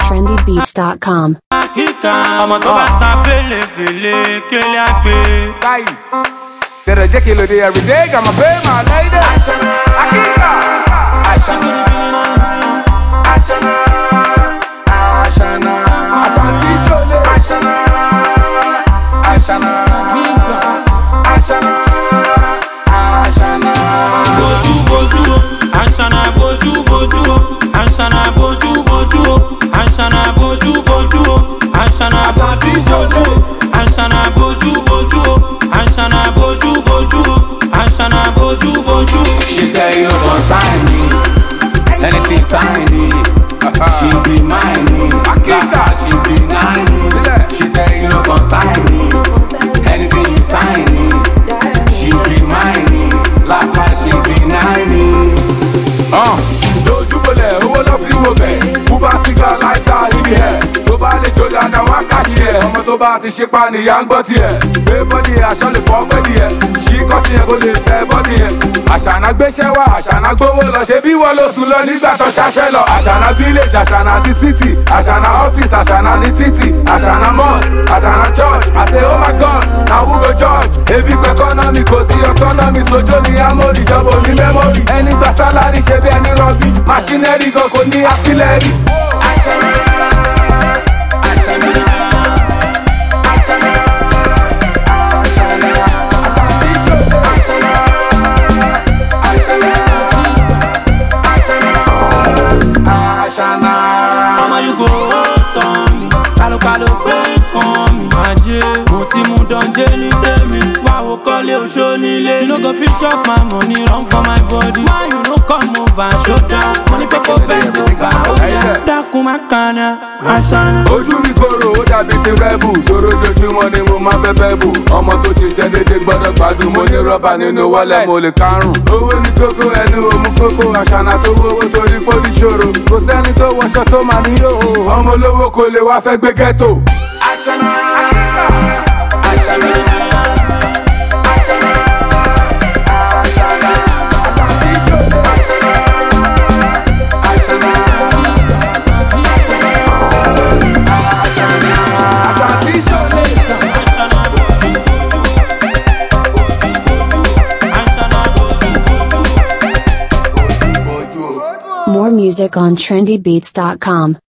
trendybeats.com. kíkà ọmọ tó bá ta fèlèfèlè kélé àgbè. Kai. Did I check it every day? Got my pay, my lady. Ashana. Akira. Ashana. Ashana. Ashana. Ashanti Shole. Ashana. Ashana. Ashana. Ashana. bójú bójú o àṣànà bójú bójú o àṣànà bójú bójú o àṣànà bójú bójú o àṣànà bójú bójú o àṣànà bójú bójú o àṣànà bójú bójú o àṣànà bójú bójú. She say you gon' sign me, anything sign me. She be mine me, Akita. she deny me. She say you no gon' sign me, anything you sign me. She be mine me, last night she deny me. lójúbọlẹ̀ owó ló fi wo bẹ̀ búbá sígá láìta ibi ẹ̀ tó bá lè jó dáadáa wá káṣí ẹ̀ ọmọ tó bá ti ṣe pa nìyá ń gbọ́ tiẹ̀ gbé bọ́dì ẹ̀ aṣọ lè fọ́ fẹ́ díẹ̀ ṣí kọ́tì ẹ̀ kó lè tẹ bọ́dì ẹ̀ àṣànà gbéṣẹ́ wá àṣànà gbówó lọ ṣe bí wọ́n ló sùn lọ nígbà tó ṣaṣẹ́ lọ àṣànà village àṣànà ti city àṣànà office àṣànà ní títì àṣànà mosque àṣànà church àṣẹ oh my god na who go judge ebi pẹ̀ economy kò sí autonomy sojo ní amórí ìjọba oní memory ẹni gba sálárì ṣe bí ẹni rọbí machinery gan kò ní artillery. àṣànà àṣànà àṣànà àṣànà àṣàntí ṣó àṣànà àṣànà àṣànà àṣànà. ọmọ yìí kò tán mi kálukálù pé kàn mí ajé mo ti mú dánjẹ́ ní tèmi wá wo kọ́lé oṣó nílé you no go fit chop my money run for my body why you no come over show down money pẹ́pọ́ bẹ́ẹ̀ over ó yá dákun má kànáà àṣàyàn. ojú mi kòrò ó dàbí ti rẹ́bù torójoojúmọ́ ni mo máa fẹ́ bẹ́ bù ọmọ tó ṣiṣẹ́ dédé gbọ́dọ̀ gbádùn mo ní rọ́bà nínú wọ́lẹ̀ mo lè karùn. owó ní kókó ẹnu òmu kókó àṣànà tó wówó torí pé ó ní ṣòro kò sẹ́ni tó wọṣọ tó máa ní yòó ọmọ olówó kò lè wá fẹ́ gbé ghetto. àṣànà àṣànà àṣànà àṣànà àṣàntí ṣó àṣànà àṣànà. Ashanti Shole. More music on trendybeats.com.